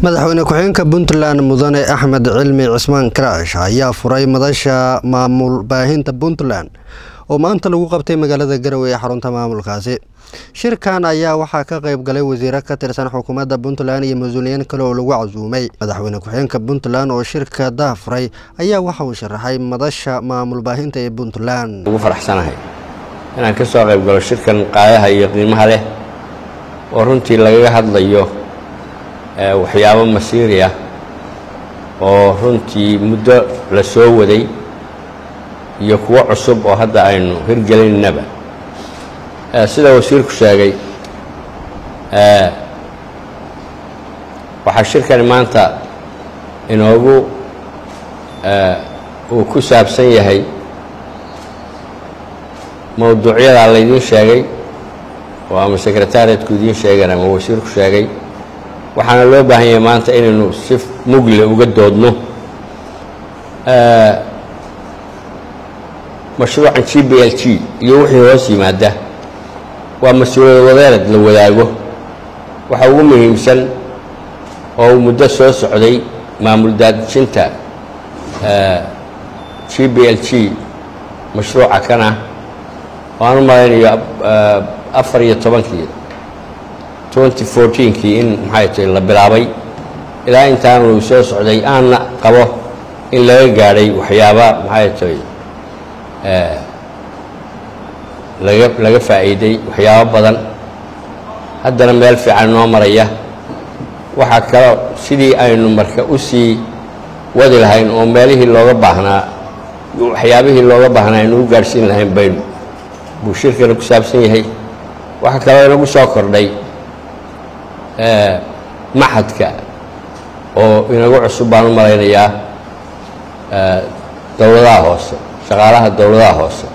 madaxweyne ku-xigeenka puntland mudane axmed cilmi cismaan karaash ayaa furay madasha maamul baahinta puntland oo maanta lagu qabtay magaalada garowe ee xarunta maamulkaasi shirkan ayaa waxaa ka qayb galay wasiiro ka tirsan xukuumadda puntland iyo mas-uuliyiin kale oo lagu casuumay madaxweyne ku-xigeenka puntland oo shirka daafuray ayaa waxa uu sharaxay madasha maamul baahinta ee puntland ugu faraxsanahay inaan ka soo qayb galo shirkan qaadaha iyo qiimaha leh oo runtii lagaga hadlayo waxyaabo masiiri ah oo runtii muddo la soo waday iyo kuwo cusub oo hadda aynu hirgelinnaba sida wasiirku sheegay waxaa shirkani maanta inoogu uu ku saabsan yahay mowduucyadaa laydiin sheegay oo ama sekretariatku idiin sheegeen ama wasiirku sheegay waxaana loo baahan yahay maanta inaynu si mugle uga doodno mashruucan g b l g iyo wixii hoos yimaada waa mas-uuliyad wadeerad la wadaago waxa ugu muhiimsan oo uu muddo soo socday maamul daadijinta g b l g mashruuca kana oo aan u malaynayo afar iyo tobankii twenty fourteenkii in maxay tahay la bilaabay ilaa intaanu soo socday aanna qabo in laga gaadhay waxyaaba maxay tahay laga laga faa'iiday waxyaabo badan haddana meel fiican noo maraya waxaa kaloo sidii aynu marka u sii wadi lahayn oo meelihii looga baahnaa waxyaabihii looga baahnaa aynu u gaadhsiin lahayn baynu buu shirkana ku saabsan yahay waxaa kaloo inagu soo kordhay maxadka oo inagu cusub baan u malaynayaa dowladaha hoose shaqaalaha dowladaha hoose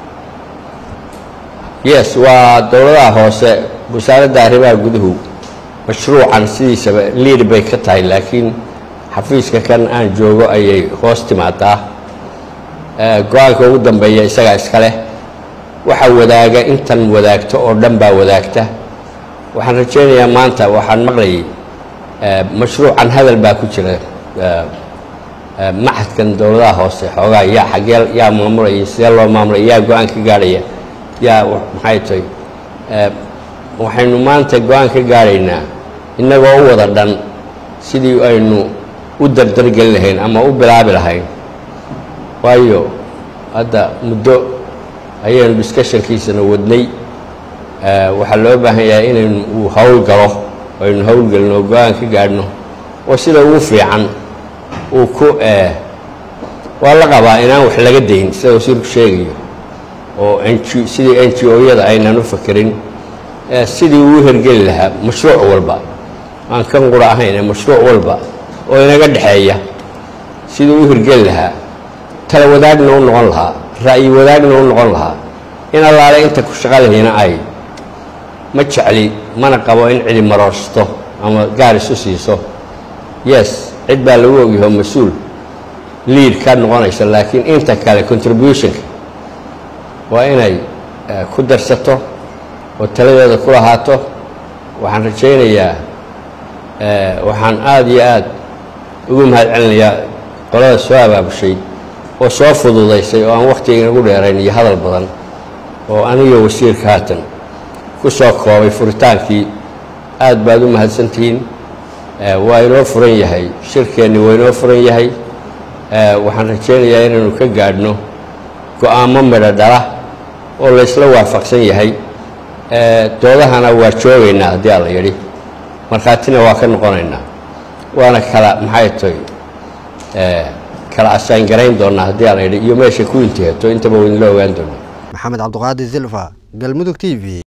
yes waa dowladaha hoose wasaaradda arrimaha guduhu mashruucan sidiisaba liid bay ka tahay laakiin xafiiska kan aan joogo ayay hoos timaadaa go-aanka ugu dambeeya isagaa iska leh waxa wadaaga intan wadaagto oo dhan baa wadaagta waxaan rajaynayaa maanta waxaan maqlayay mashruucan hadal baa ku jira maxadkan dowladaha hoose xoogaa yaa xagee yaa maamulaya sidee loo maamulaya yaa go-aan ka gaadhaya yaa maxay tahay waxaynu maanta go-aan ka gaadhaynaa innagoo u wada dhan sidii aynu u dardargeli lahayn ama u bilaabi lahayn waayo hadda muddo ayaynu discussionkiisana wadnay waxaa loo baahan yahay inaynu uu hawl galo aynu howlgelino oo go-aan ka gaadhno oo sida ugu fiican uu ku waa la qabaa inaan wax laga dayn sida wasiirku sheegayo oo n g sidii n g o-yada aynan u fakerin sidii uu hergeli lahaa mashruuc walba aan kan qura ahayn ee mashruuc walba oo inaga dhexeeya sidii u hirgeli lahaa tala wadaagna u noqon lahaa ra'yi wadaagna u noqon lahaa in allaale inta ku shaqa lahayna ay ma jecli mana qabo in cidi maroorsato ama gaar isu siiso yes cid baa lagu ogyaho mas-uul liid ka noqonaysa laakiin inta kale contributionka waa inay ku darsato oo taladeeda ku lahaato waxaan rajaynayaa waxaan aada iyo aad ugu mahad celinayaa qolada soo abaabushay oo soo fududaysay oo aan wakhtiga inagu dheerayn iyo hadal badan oo aniga wasiirka haatan ku soo koobay furitaankii aad baad u mahadsantihiin waa inoo furan yahay shirkeenni waa inoo furan yahay waxaan rajaynayaa inaynu ka gaadhno go-aamo midho dhala oo laysla waafaqsan yahay doodahana waa joogaynaa haddii alla yidhi markhaatina waa ka noqonaynaa waana kala maxay tahay kala asaan garayn doonaa haddii alla yidhi iyo meesha ku intihato intaba waynala ogaan doonaa maxamed cabdiqaadir silfa galmudug t v